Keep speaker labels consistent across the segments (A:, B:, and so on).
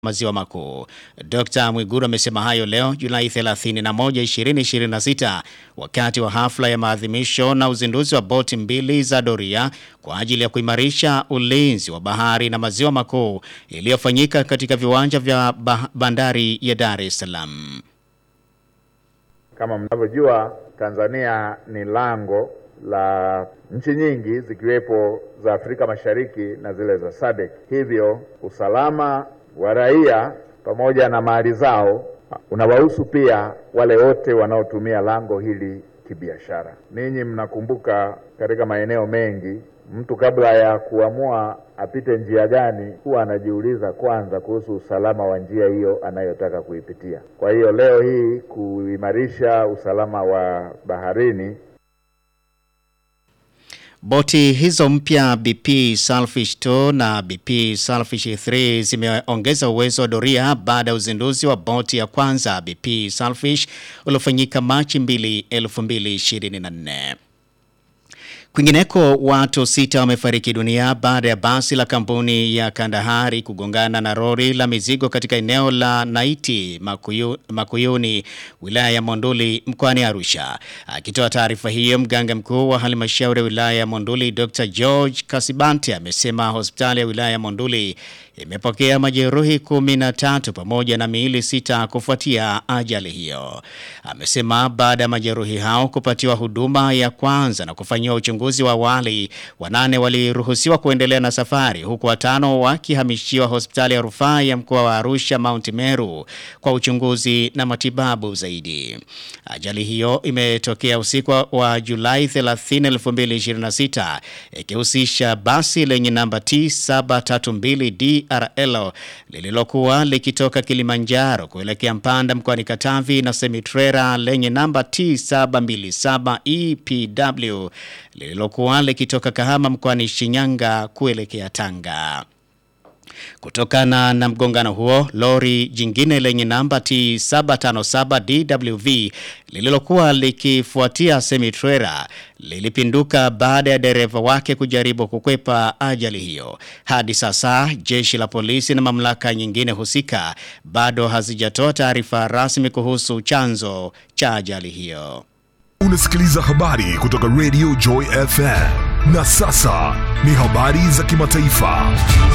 A: maziwa makuu. Dr. Mwiguru amesema hayo leo Julai 31, 2026 wakati wa hafla ya maadhimisho na uzinduzi wa boti mbili za doria kwa ajili ya kuimarisha ulinzi wa bahari na maziwa makuu iliyofanyika katika viwanja vya bandari ya Dar es Salaam.
B: Kama mnavyojua, Tanzania ni lango la nchi nyingi zikiwepo za Afrika Mashariki na zile za SADC. Hivyo usalama wa raia pamoja na mali zao unawahusu pia wale wote wanaotumia lango hili kibiashara. Ninyi mnakumbuka katika maeneo mengi mtu kabla ya kuamua apite njia gani huwa anajiuliza kwanza kuhusu usalama wa njia hiyo anayotaka kuipitia. Kwa hiyo leo hii kuimarisha usalama wa baharini
A: Boti hizo mpya BP Salfish 2 na BP Salfish 3 zimeongeza uwezo wa doria baada ya uzinduzi wa boti ya kwanza BP Salfish uliofanyika Machi 2, 2024. Kwingineko watu sita wamefariki dunia baada ya basi la kampuni ya Kandahari kugongana na lori la mizigo katika eneo la Naiti Makuyu, Makuyuni wilaya ya Monduli mkoani Arusha. Akitoa taarifa hiyo, mganga mkuu wa halmashauri ya wilaya ya Monduli Dr. George Kasibante amesema hospitali ya wilaya ya Monduli imepokea majeruhi kumi na tatu pamoja na miili sita kufuatia ajali hiyo. Amesema baada ya majeruhi hao kupatiwa huduma ya kwanza na kufanyiwa uchunguzi wa awali, wanane waliruhusiwa kuendelea na safari huku watano wakihamishiwa hospitali ya rufaa ya mkoa wa Arusha Mount Meru kwa uchunguzi na matibabu zaidi. Ajali hiyo imetokea usiku wa Julai 30, 2026 ikihusisha basi lenye namba T732D RL lililokuwa likitoka Kilimanjaro kuelekea Mpanda mkoani Katavi na semitrera lenye namba T727 EPW lililokuwa likitoka Kahama mkoani Shinyanga kuelekea Tanga. Kutokana na mgongano huo, lori jingine lenye namba T757 DWV lililokuwa likifuatia semitrera lilipinduka baada ya dereva wake kujaribu kukwepa ajali hiyo. Hadi sasa jeshi la polisi na mamlaka nyingine husika bado hazijatoa taarifa rasmi kuhusu chanzo cha ajali hiyo.
C: Unasikiliza habari kutoka Radio Joy FM. Na sasa ni habari za kimataifa.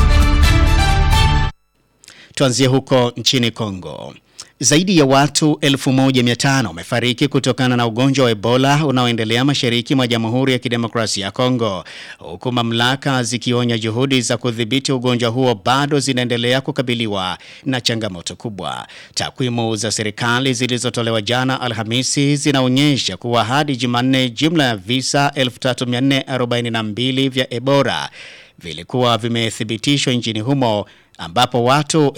A: Tuanzie huko nchini Kongo. Zaidi ya watu 1500 wamefariki kutokana na ugonjwa wa Ebola unaoendelea mashariki mwa Jamhuri ya Kidemokrasia ya Kongo, huku mamlaka zikionya juhudi za kudhibiti ugonjwa huo bado zinaendelea kukabiliwa na changamoto kubwa. Takwimu za serikali zilizotolewa jana Alhamisi zinaonyesha kuwa hadi Jumanne jumla ya visa 3442 vya Ebola vilikuwa vimethibitishwa nchini humo ambapo watu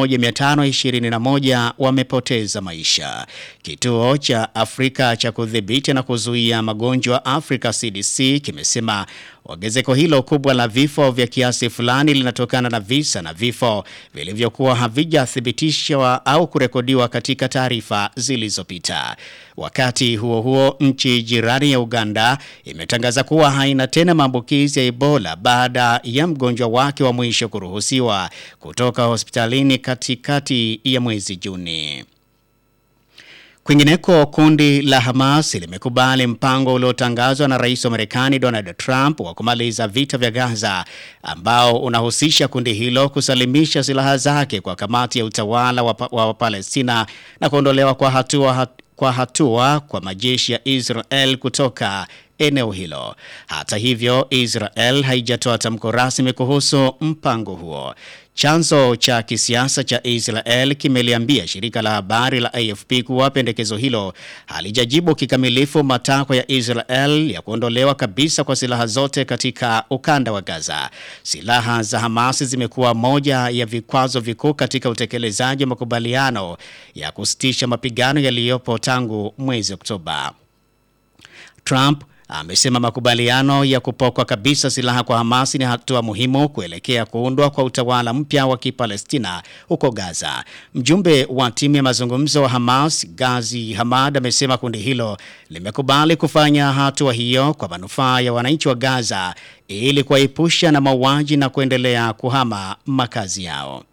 A: 1521 wamepoteza maisha. Kituo cha Afrika cha kudhibiti na kuzuia magonjwa Africa CDC kimesema ongezeko hilo kubwa la vifo vya kiasi fulani linatokana na visa na vifo vilivyokuwa havijathibitishwa au kurekodiwa katika taarifa zilizopita. Wakati huo huo, nchi jirani ya Uganda imetangaza kuwa haina tena maambukizi ya Ebola baada ya mgonjwa wake wa mwisho kuruhusiwa kutoka hospitalini katikati ya mwezi Juni. Kwingineko, kundi la Hamas limekubali mpango uliotangazwa na rais wa Marekani Donald Trump wa kumaliza vita vya Gaza ambao unahusisha kundi hilo kusalimisha silaha zake kwa kamati ya utawala wa, wa Palestina na kuondolewa kwa hatua, hat, kwa hatua kwa majeshi ya Israel kutoka eneo hilo. Hata hivyo, Israel haijatoa tamko rasmi kuhusu mpango huo. Chanzo cha kisiasa cha Israel kimeliambia shirika la habari la AFP kuwa pendekezo hilo halijajibu kikamilifu matakwa ya Israel ya kuondolewa kabisa kwa silaha zote katika ukanda wa Gaza. Silaha za Hamas zimekuwa moja ya vikwazo vikuu katika utekelezaji wa makubaliano ya kusitisha mapigano yaliyopo tangu mwezi Oktoba. Trump amesema makubaliano ya kupokwa kabisa silaha kwa Hamas ni hatua muhimu kuelekea kuundwa kwa utawala mpya wa Kipalestina huko Gaza. Mjumbe wa timu ya mazungumzo wa Hamas, Gazi Hamad, amesema kundi hilo limekubali kufanya hatua hiyo kwa manufaa ya wananchi wa Gaza ili kuwaepusha na mauaji na kuendelea kuhama makazi yao.